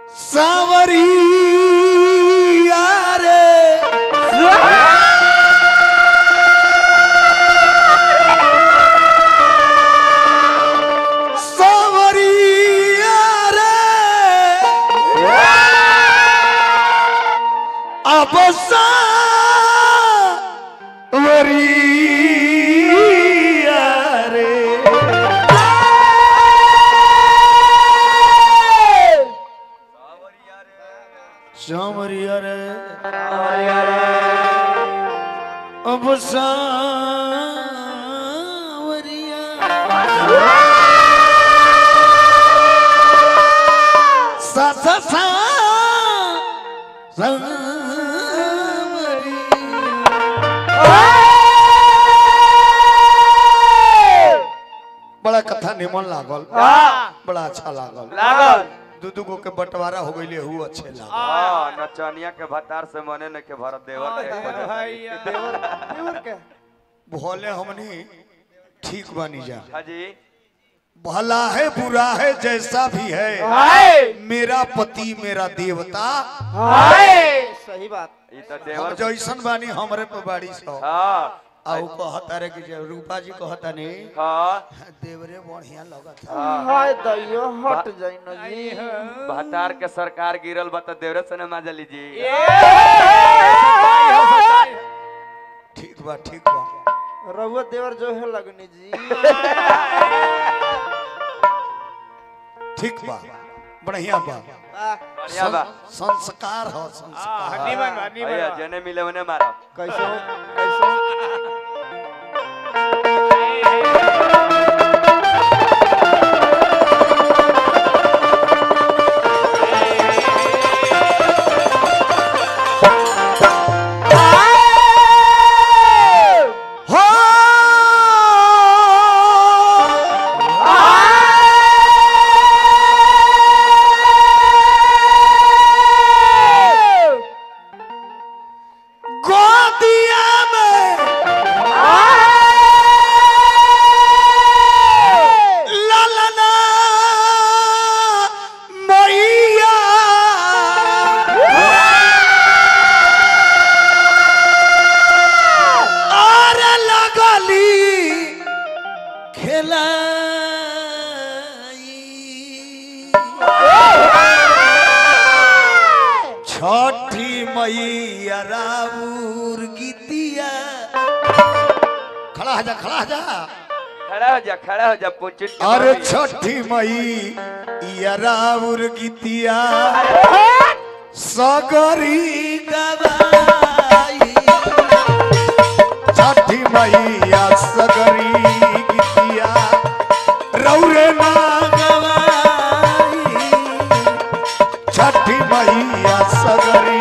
सावरिया रे सावरिया रे अब सावरिया रे सावरिया रे अब सावरिया सा सा सा बड़ा कथा निमन लागल बड़ा अच्छा लागल लागल दू दू गो के बंटवारा हो गइले हु अच्छे लागल हाँ नचनिया के भतार से मने न के भरत देवर के भाई देवर देवर के भोले हमनी ठीक बानी जा हाजी भला है बुरा है जैसा भी है हाय मेरा पति मेरा देवता हाय सही बात ई तो हम देवर जैसन बानी हमरे पे बाड़ी सौ हाँ आउ कहता रे कि जे रूपा जी कहता नहीं हाँ देवरे बढ़िया लगत हाँ हाय दैयो हट जाई न जी भतार के सरकार गिरल बा तो देवरे से न माजा लीजी ठीक बा ठीक बा रहुआ देवर जो है लगनी जी ठीक बा बढ़िया बा आ, बढ़िया बा सं- संस्कार हो संस्कार भैया जने मिले उन्हें मारा कैसे हो कैसे हो? हो गोदिया में ललना मैया और लगली खेलाई छठी मैया राउर गीतिया खड़ा हो जा खड़ा हो जा खड़ा हो जा खड़ा हो जा पुचिन के अरे मम्मी। छठी मई या राउर गीतिया सगरी गवाई छठी मैया सगरी गीतिया रौरे ना गवाई छठी मैया सगरी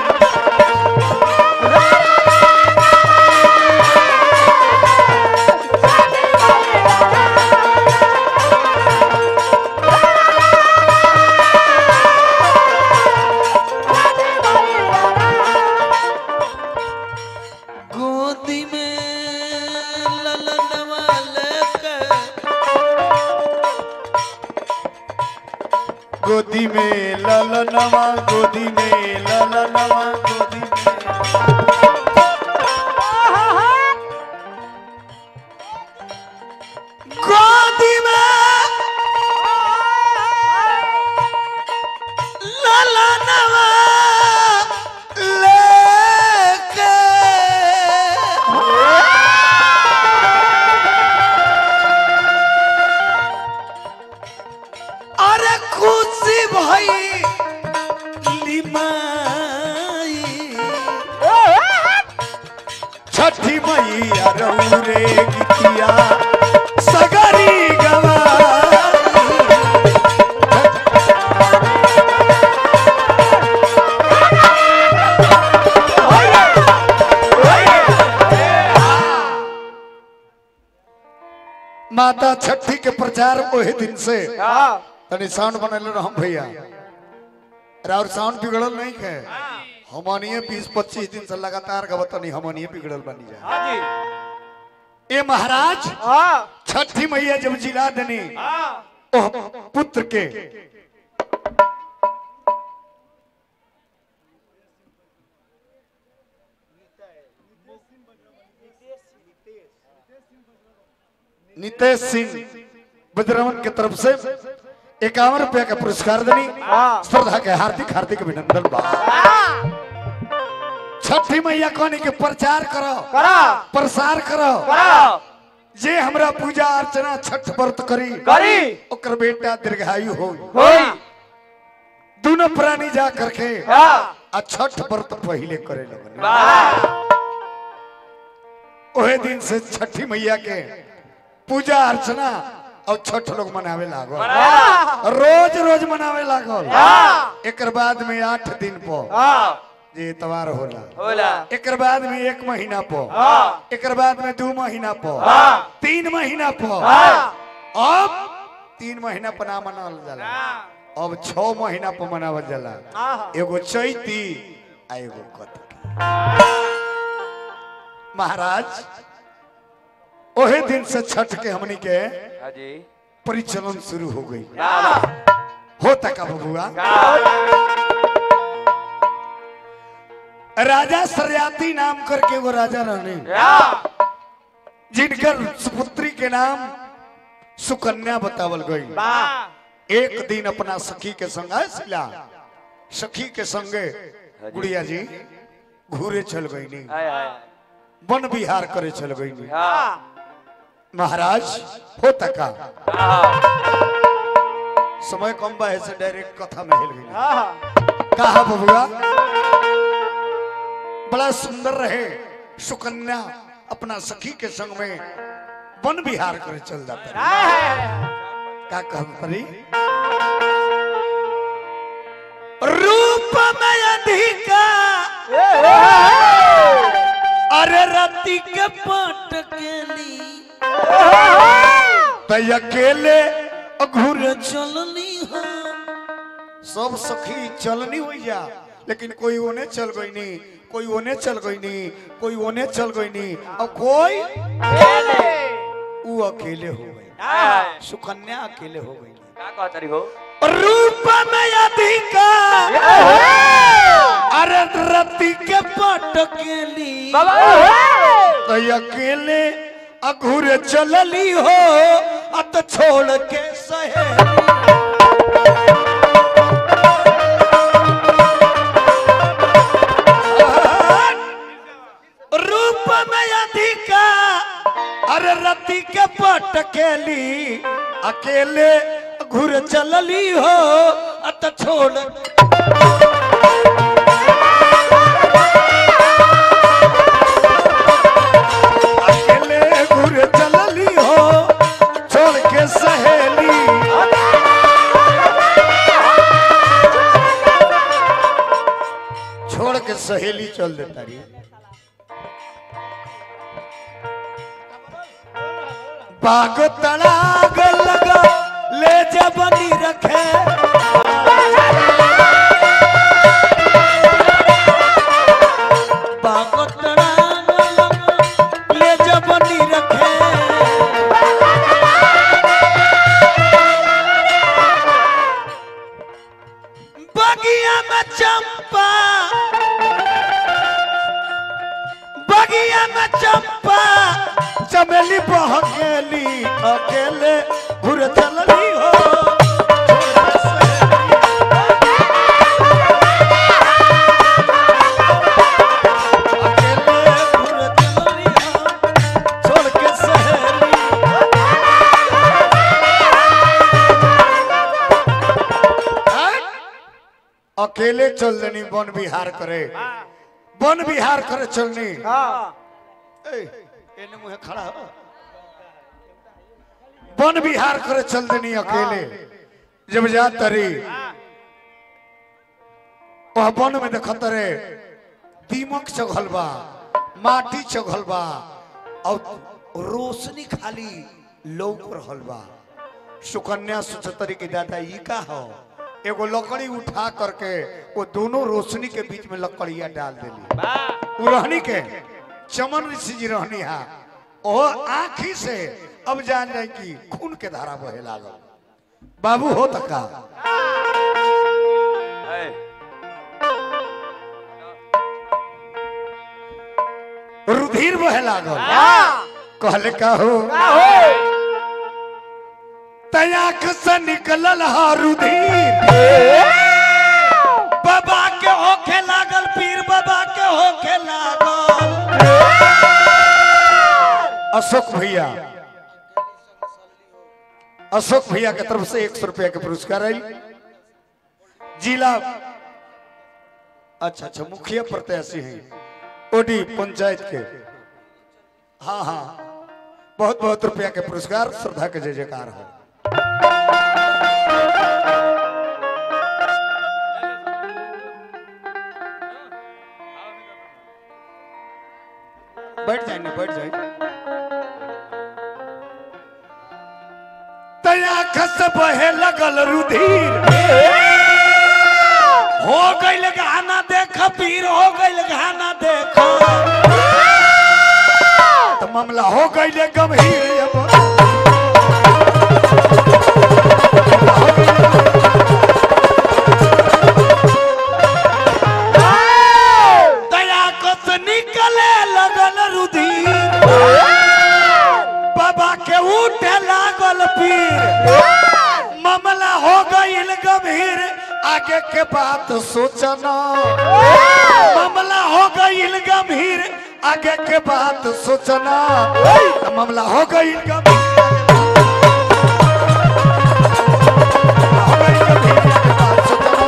गोदी में ललनवा लेके गोदी में ललनवा गोदी में ललनवा गोदी में गोदी में ललनवा लेके अरे खुशी भई लिमाई छठी मैया रौरे गीतिया सगरी गवाई माता छठी के प्रचार ओहे दिन से हाँ तनी साउंड बनल रहम भैया और साउंड बिगड़ल नहीं है हमनिए बीस पच्चीस दिन से लगातार गवतनी हमनिए बिगड़ल बनी जाए ए महाराज हाँ छठी मैया जब जिला देनी ओह पुत्र के नितेश सिंह बजरवन के तरफ से इक्यावन रुपया का पुरस्कार देनी हाँ। श्रद्धा के हार्दिक हार्दिक अभिनंदन बा छठी मैया कहनी के प्रचार करो करा प्रसार करो करा जे हमरा पूजा अर्चना छठ व्रत करी करी ओकर बेटा दीर्घायु हो होई दोनों प्राणी जा करके हाँ आ छठ व्रत पहले करे लगन वाह ओहे दिन से छठी मैया के पूजा अर्चना और छठ लोग मनावे लागल रोज रोज मनावे लागल हाँ एकर बाद में आठ दिन पर हाँ जे इतवार होला होला एकर बाद में एक महीना पर हाँ एकर बाद में दू महीना पर हाँ। तीन महीना पर हाँ अब तीन महीना पर ना मनावल जाला अब छह महीना पर मनावल जाला हाँ एगो चैती आ एगो कतकी महाराज ओहे दिन से छठ के हमनी के हाँ जी परिचलन शुरू हो गई वाह होता का बबुआ राजा सरयाती नाम करके एगो राजा रहने वाह जिनकर सुपुत्री के नाम सुकन्या बतावल गई वाह एक दिन अपना सखी के संग आए शिला सखी के संगे गुड़िया जी घूरे चल गई नी आय आय वन विहार करे चल गई नी हाँ महाराज होता का हाँ समय कम बा है से डायरेक्ट कथा में हिल गई हाँ कहा बबुआ बड़ा सुंदर रहे सुकन्या अपना सखी के संग में वन विहार करे चल जाता रहे का कहत परी रूप में अधिका अरे रति के पटकेली तय अकेले घूर चलनी हो सब सखी चलनी हुई जा लेकिन कोई ओने चल गई नहीं कोई ओने चल गई नहीं कोई ओने चल गई नहीं और कोई वो अकेले हो गई आय सुकन्या अकेले हो गई का कहत रही हो रूप में अधिका अरे रति के पटकेली तो अकेले अघुर चलली हो अत छोड़ के सहेली रूप में अधिका अरे रति के पटकेली अकेले घुर चलली हो अत छोड़ अकेले घुर चलली हो छोड़ के सहेली छोड़ के सहेली चल देता रही बाग तड़ाग लगा ले जबनी रखे बाग तड़ाग लगा ले जबनी रखे बगिया में चंपा बगिया में चंपा चमेली बहकेली अकेले घुर चलली हो अकेले घुर चलली हो, छोड़ के सहेली हैं? अकेले चल देनी वन विहार करे वन विहार करे चलनी हाँ ए, एने मुहे खड़ा हो वन विहार करे चल देनी अकेले जब जा तरी वह वन में देखत रे दीमक चघल बा माटी चघल बा और रोशनी खाली लौक रहल बा सुकन्या सोचतरी के दादा ई का हो एगो लकड़ी उठा करके वो दोनों रोशनी के बीच में लकड़िया डाल देली उ रहनी के चमन ऋषि जी रहनी हा ओ आखी से अब जान जाए कि खून के धारा बहे लागल बाबू हो तका आय रुधिर बहे लागल कहले का हो तयाख से निकलल हारुधीर बाबा के होखे लागल पीर बाबा के होखे लागल अशोक भैया अशोक भैया के तरफ से एक सौ रुपया के पुरस्कार आई जिला अच्छा अच्छा मुखिया प्रत्याशी हैं ओडी पंचायत के हाँ हाँ बहुत बहुत रुपया के पुरस्कार श्रद्धा के जय जयकार हो बैठ जाए ना बैठ जाए तया खस बहे लगल रुधिर हो गइल गाना देख पीर हो गइल गाना देख तो मामला हो गइल गंभीर अब दया कस निकले लगल रुधिर बाबा के उठे लागल पीर मामला हो गइल गंभीर आगे के बात सोचना मामला हो गइल गंभीर आगे के बात सोचना मामला हो गइल गंभीर हो गइल गंभीर, आगे बात सोचना।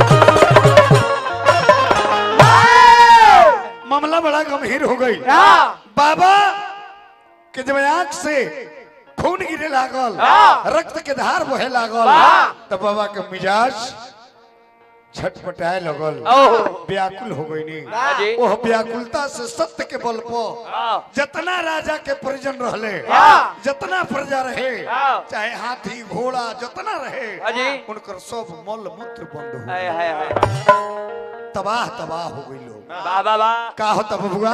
मामला बड़ा गंभीर हो गई बाबा के जब आंख से खून गिरे लागल रक्त के धार बहे लागल तब बाबा के मिजाज छटपटाए लगल व्याकुल हो गई जी। ओह व्याकुलता से सत्य के बल पर जितना राजा के परिजन रहले जितना प्रजा रहे चाहे हाथी घोड़ा जितना रहे जी। उनकर सब मल मूत्र बंद हो हाय हाय हाय तबाह तबाह हो गई लोग वाह वाह वाह का होता बबुआ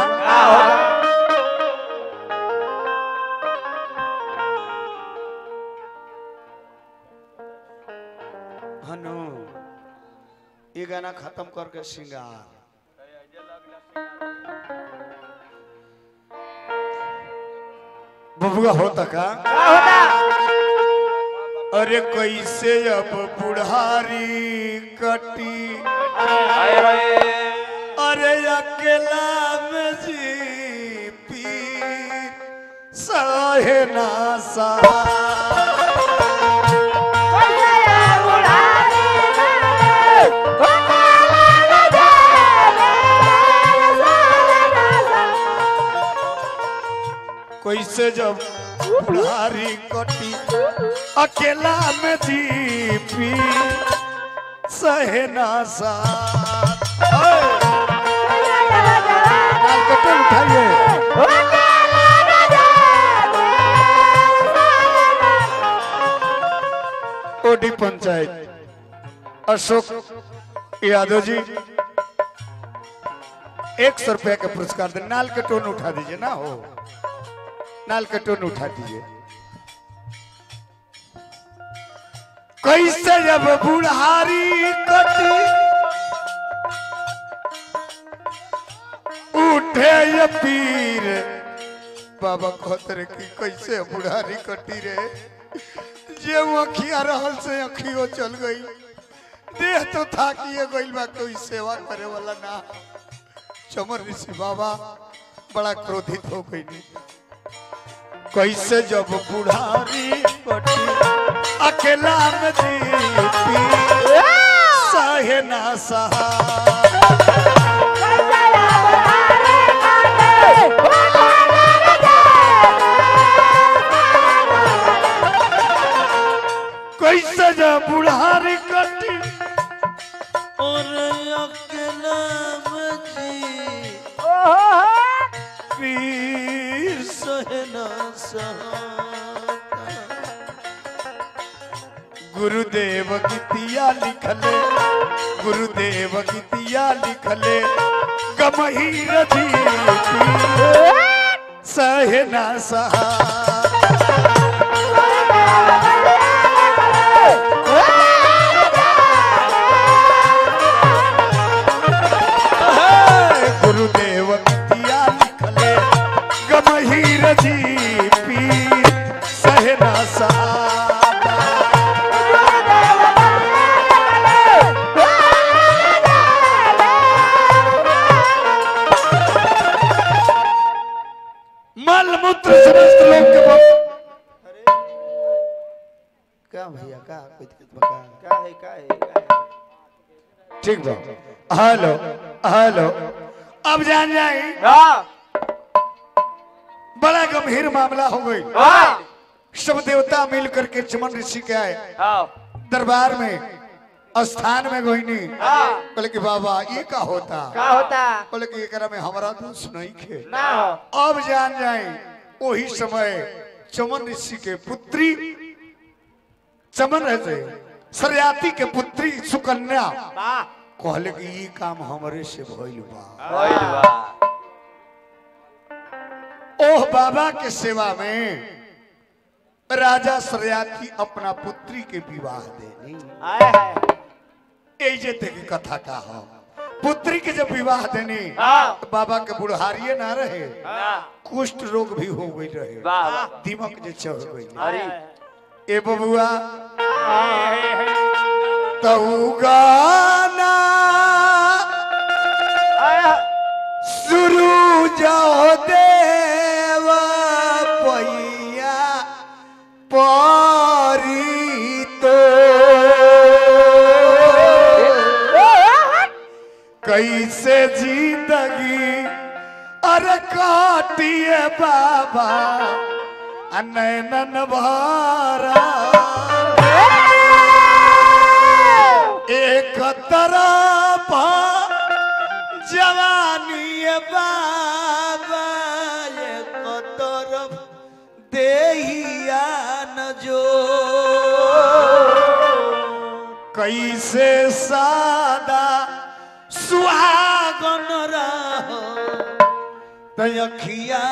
हनु ये गाना खत्म करके सिंगार बबुआ होता का अरे कैसे अब बुढ़ारी कटी हाय हाय अरे अकेला में जी पीर सहे ना सहा कैसे जब बुढ़ारी कटी अकेला में जी पी सहे ना सहा नाल कटन उठाइए ओडी पंचायत अशोक यादव जी एक सौ रुपया का पुरस्कार दे नाल के टोन उठा दीजिए ना हो नाल के टोन उठा दीजिए कैसे जब बुढ़ारी कटी उठे ये पीर बाबा कहते कि कैसे बुढ़ारी कटी रे जे अखिया रहल से अखियो चल गई देह तो थाकिए गइल बा कोई सेवा करे वाला ना चमर ऋषि बाबा बड़ा क्रोधित हो गई कैसे जब बुढ़ारी कटी अकेला में दीपी सहे ना सहा कैसे जब बुढ़ारी कटी और अकेला में जी पीर सहना सहाता गुरुदेव गीतिया लिखले गुरुदेव गीतिया लिखले गमही रधी सहना सहा गुरुदेव गीतिया लिखले गमही रधी पीर सहना सहा का भैया का कोई दिक्कत बा का का है का है का है ठीक बा हेलो हेलो अब जान जाए हाँ बड़ा गंभीर मामला हो गई हाँ सब देवता मिल करके चमन ऋषि के आए हाँ दरबार में स्थान में गोइनी हाँ बोले कि बाबा ये का होता का होता बोले कि एकरा में हमारा दोष नहीं खे ना हो अब जान जाए वही समय चमन ऋषि के पुत्री चमन रहते सरयाती के पुत्री सुकन्या वाह कहले कि ये काम हमरे से भइल बा भइल बा ओह बाबा के सेवा में राजा सरयाती अपना पुत्री के विवाह देनी आए है ए जे ते की कथा का हो पुत्री के जब विवाह देनी हाँ। तो बाबा के बुढ़ारिये ना रहे ना कुष्ठ रोग भी हो गई रहे वाह वाह दिमक जे चढ़ गई अरे ए बबुआ तऊ गाना शुरू जाओ देवा पैया परी तो कैसे जिंदगी अरे काटिए बाबा नैनन भरा एक तरफ जवानी बाबा एक तरफ देहिया न जो कैसे सादा सुहागन रहो तखिया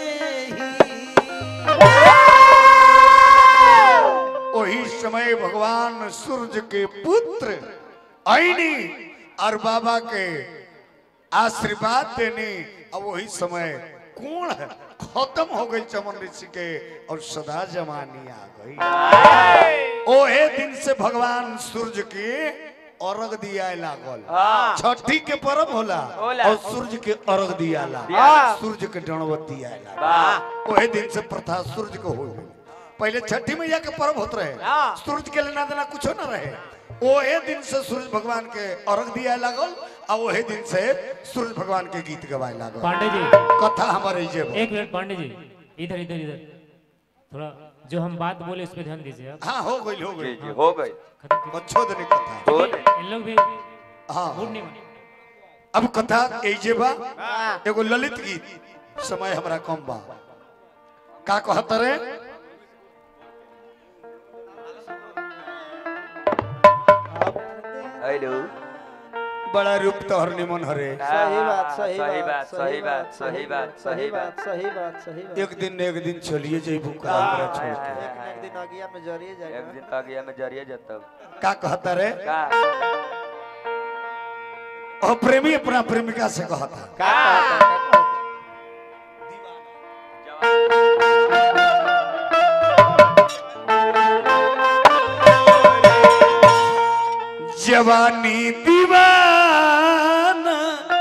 वही समय भगवान सूर्य के पुत्र आईनी और बाबा के आशीर्वाद देने अब वही समय कौन है खत्म हो गई चमन ऋषि के और सदा जमानी आ गई ओहे दिन से भगवान सूर्य के अर्घ दिया लागल हाँ छठी के पर्व होला होला। और सूर्य के अर्घ दिया ला हाँ। सूर्य के दंडवत दिया ला वाह ओहे दिन से प्रथा सूर्य को हो गई पहले छठी मैया के पर्व होत रहे हाँ। सूर्य के लेना देना कुछो न रहे ओहे दिन से सूर्य भगवान के अर्घ दिया लागल और ओहे दिन से सूर्य भगवान के गीत गवाए लागल पांडे जी कथा हमारे जे बा। एक मिनट पांडे जी इधर इधर इधर थोड़ा जो हम बात बोले उस पर ध्यान दीजिए आप हाँ हो गई हो जी गई जी हो गई खत्म कीजिए। अच्छो दिन कथा हो इन लोग भी हाँ मूड नहीं बने अब कथा एजे बा हाँ एगो ललित गीत समय हमरा कम बा का कहत रे हेलो बड़ा रूप तोहर निमन हरे सही बात सही सही बात बात सही बात सही बात सही बात सही बात सही बात एक दिन न एक दिन चलिए जइबू का हमरा छोड़ के एक न एक दिन अगिया में जरिए एक जाएगा दिन आ गया मैं जरिए जतब का कहता रे का ओ प्रेमी अपना प्रेमिका से कहता का कहता है, का कहता है? जवानी दीवाना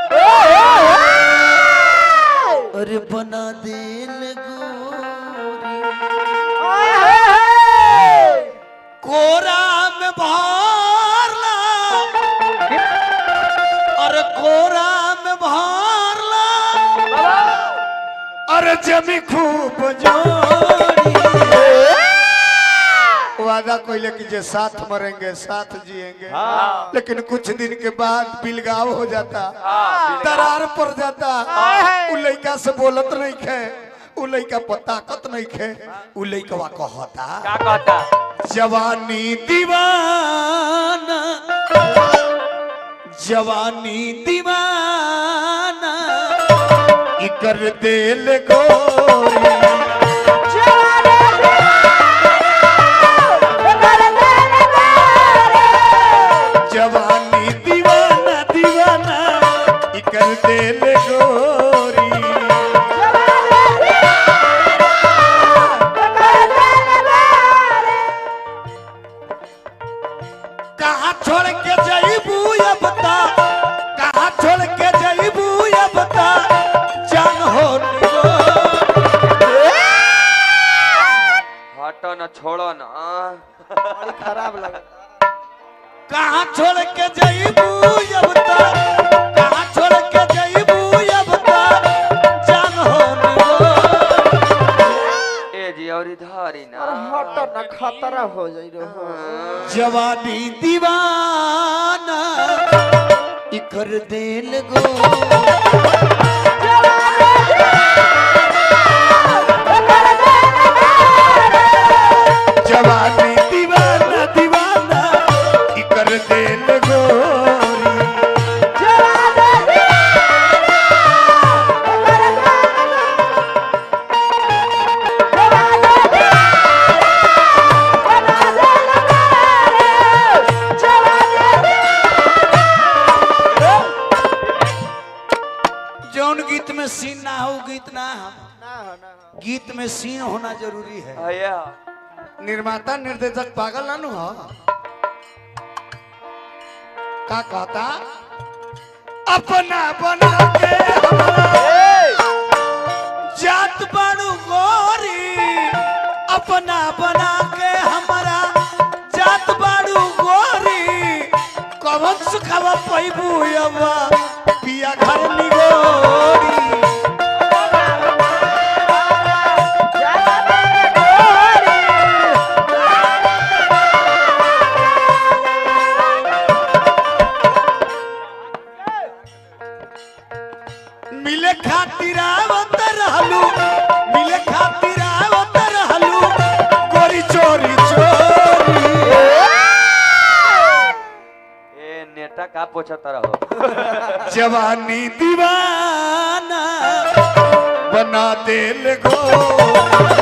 अरे बना दिल गोरी कोरा में भारला अरे कोरा में भारला अरे जमी खूब जोड़ी वादा कोई कि जे साथ मरेंगे साथ जिएंगे हाँ लेकिन कुछ दिन के बाद बिलगाव हो जाता हाँ दरार पड़ जाता उ लइका से बोलत नहीं खे उ लइका पर ताकत नहीं खे उ लइकवा कहता का कहता जवानी दीवाना जवानी दीवाना इकर दिल गोरी जवानी दीवाना दीवाना इकर दिल गोरी कहाँ छोड़ के जाइबू अब ता कहाँ छोड़ के जाइबू अब ता जान हो निगो जवानी दीवाना इकर दिल गो जवानी दीवाना दीवाना इकर दिल गोरी जौन गीत में सीन ना हो गीत ना हो ना हो ना हो गीत में सीन होना जरूरी है भैया निर्माता निर्देशक पागल ना नु हो का कहता अपना बना के हमारा जात बड़ू गोरी अपना बना के हमारा जात बड़ू गोरी कवन सुखावा पैबू अबा पिया घर निगोरी मिले खातिर आवत रहलू मिले खातिर आवत रहलू गोरी चोरी चोरी ए नेता का पोछत रहो जवानी दीवाना बना दिल गो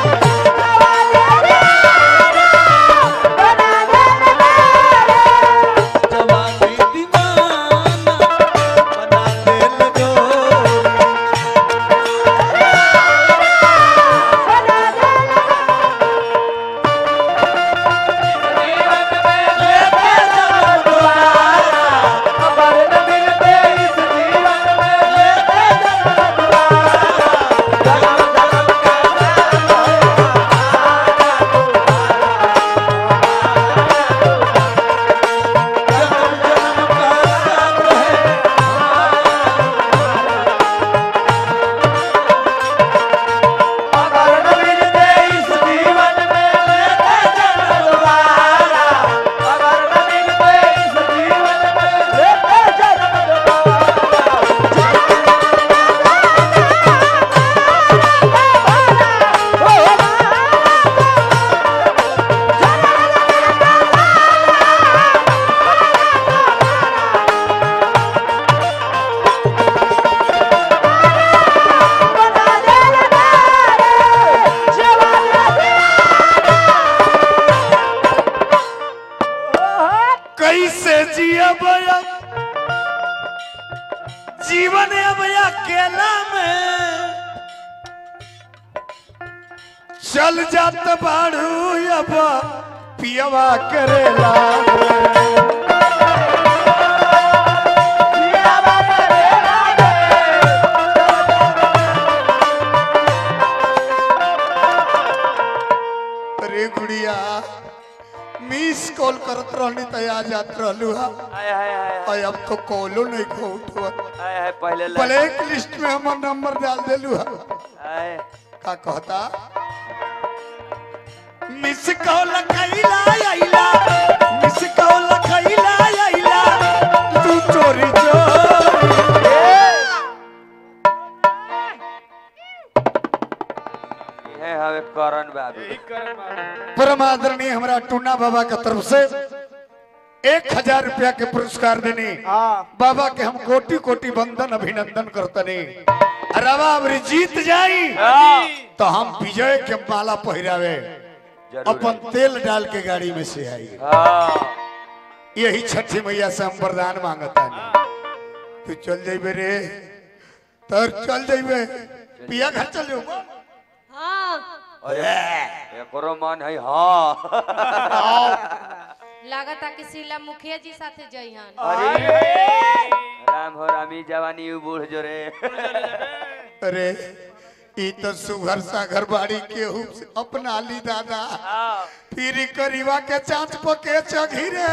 जवानी दीवाना बना दिल गो कैसे जियब अब जीवन अब अकेला में चल जात बाड़ू अब पियवा करेला अरे गुड़िया मिस कॉल करत रहनी त आ जात रहलू हा हाय हाय हाय और अब तो कॉलो नहीं को उठवत हाय हाय पहले ले ब्लैक लिस्ट में हमर नंबर डाल देलू हा हाय का कहता मिस कॉल कैला आइला मिस कॉल कैला आइला तू चोरी चोरी ये हवे करण बाबू परम आदरणीय हमारा टूना बाबा का तरफ से एक हजार रुपया के पुरस्कार देने हाँ बाबा के हम कोटि कोटि बंदन अभिनंदन करतनी रवा अबरी जीत जाई हाँ, तो हम विजय के माला पहिरावे जरूर अपन तेल डाल के गाड़ी में से आई हाँ यही छठी मैया से हम वरदान मांगता तू चल जाइबे रे तर चल जाइबे पिया घर चल जाओ हाँ अरे एकरो मन है हाँ लागता कि शीला मुखिया जी साथे जइहन अरे राम हो रामी जवानी उ बूढ़ जो रे अरे ई तो सुघर सागर बाड़ी केहू से अपना ली दादा हाँ, फिर करीवा के चांच पके चघी रे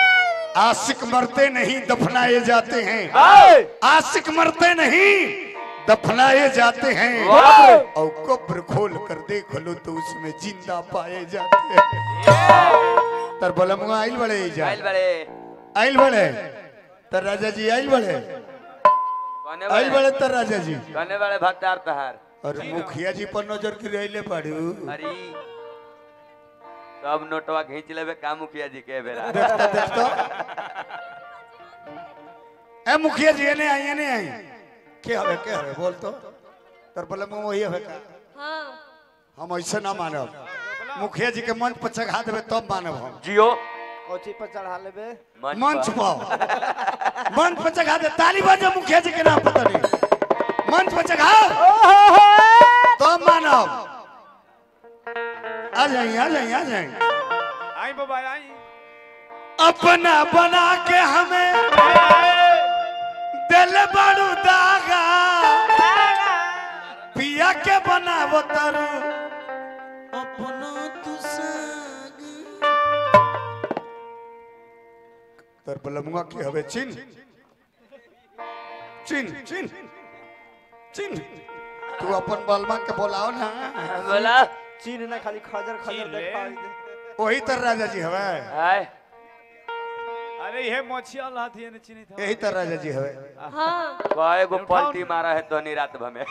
आशिक मरते नहीं दफनाए जाते हैं हाय, आशिक मरते नहीं दफनाए जाते हैं वाह! और कब्र खोल कर देख लो तो उसमें जिंदा पाए जाते हैं तर बलमुआ आइल बड़े जा आइल बड़े आइल बड़े तर राजा जी आइल बड़े कने आइल बड़े बड़े तर राजा जी कने बड़े भत्तार तहार और मुखिया जी पर नजर की रहिले पड़ू अरे सब नोटवा खींच लेबे का मुखिया जी के बेरा देखता देखता ए मुखिया जी ने आई ने आई के हवे के हवे बोल तो तर बलमुआ वही हवे का हाँ हम ऐसे ना मानब मुखिया जी के मंच पर चढ़ा देवे तब मानब हम जियो कोची पर चढ़ा लेबे मंच पर। पर मंच पर चढ़ा दे ताली बजाओ मुखिया जी के नाम पता नहीं मंच पर चढ़ाओ तब मानब आ जाइए आ जाइए आ जाइए आई बाबा आई अपना बना के हमें दिल बड़ू दागा पिया के बनावो तारू अपना तू संग तर बलमुआ की हवे चिन चिन चिन चिन तू अपन बलमा के बोलाओ ना बोला चीन ना खाली खजर खजर चीन ले। देखा दे वही तर राजा जी हवे आय अरे ये मोछिया लाती है चिनी था यही तर राजा जी हवे हाँ कए गो पलटी मारा है तोनी रात भमे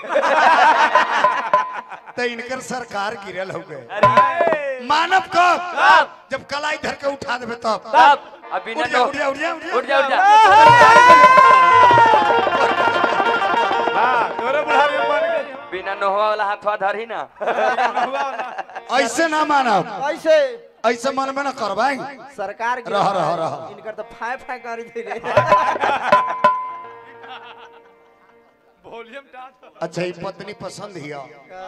तो इनकर सरकार गिरल हो गए अरे मानव कब कब? जब कलाई धर के उठा देवे तब तब अभी उठ न जा उठ जा उठ जा उठ जा उठ जा हां तोरे बुढ़ारी में बन गई बिना नोहवा वाला हाथवा धरी ना हुआ ना ऐसे ना मानव ऐसे ऐसे मन में ना करवाई सरकार गिरा रह, है। रह, रह। इनकर तो फाय फाय कर दे रे वॉल्यूम डाल अच्छा ये पत्नी पसंद हिया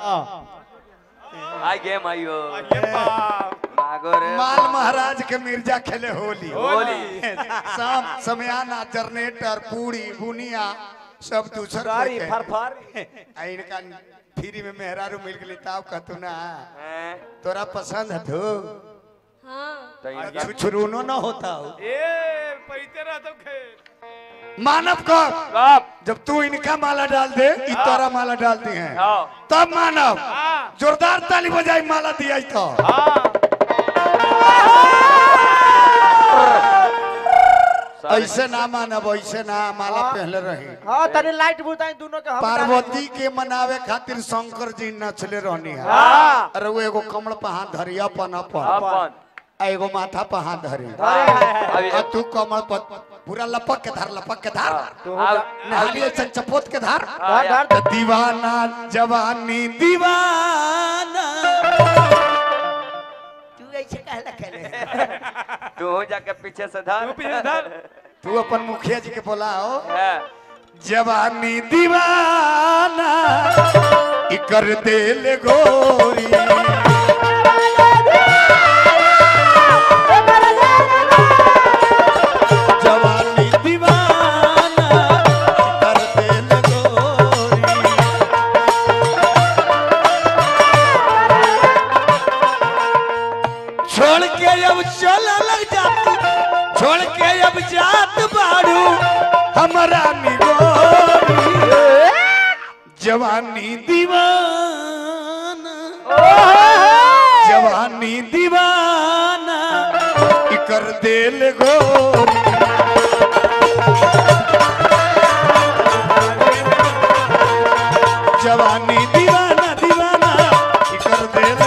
आई गेम आइयो ये बाप मागो रे माल महाराज के मिर्जा खेले होली होली शाम समयाना जनरेटर पूरी बुनिया सब दूसर गाड़ी कोई के। फर फर आ इनका फ्री में मेहरारू मिल गई ताव कहतू ना हैं? तोरा पसंद है तो हाँ तो इनके छुछुरूनो ना होता हो ए पैते रह तो खेल मानव कब कब जब तू इनका माला डाल दे ई तोरा माला डालती हैं आओ तब मानव हां जोरदार ताली बजाई माला दिया तो हां ऐसे ना मानब ऐसे ना माला पहले रही हां तनी लाइट बुताई दोनों के हम पार्वती के मनावे खातिर शंकर जी नचले रहनी है हां अरे वो एगो कमल पे हाथ धरी अपन अपन अपन आ एगो माथा पे हाथ धरी अभी आ तू कमल पर पूरा लपक के धार लपक के धार अब नहाली ऐसे चपोत के धार हाँ, यार। तो दीवाना जवानी दीवाना तू ऐसे कहला कहले तू जाके पीछे से धर तू पीछे धर। तू अपन मुखिया जी के बोलाओ है जवानी दीवाना इकर दिल गोरी जवानी दीवाना इकर दिल गोरी छोड़ के अब चल लग जाती छोड़ के अब जात बाड़ू हमारा निगोरी जवानी दीवाना जवानी दीवाना इकर दिल गोरी जवानी दीवाना दीवाना इकर दिल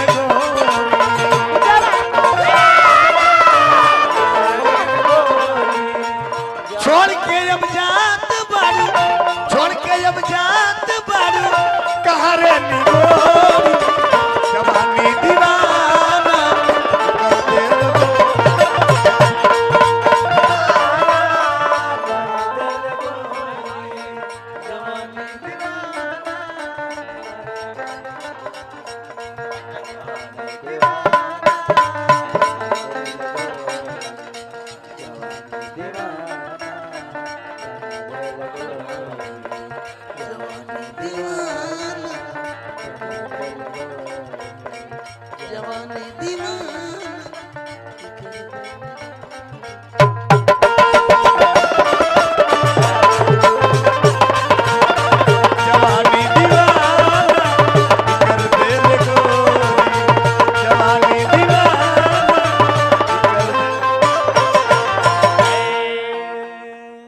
गोरी छोड़ के अब जात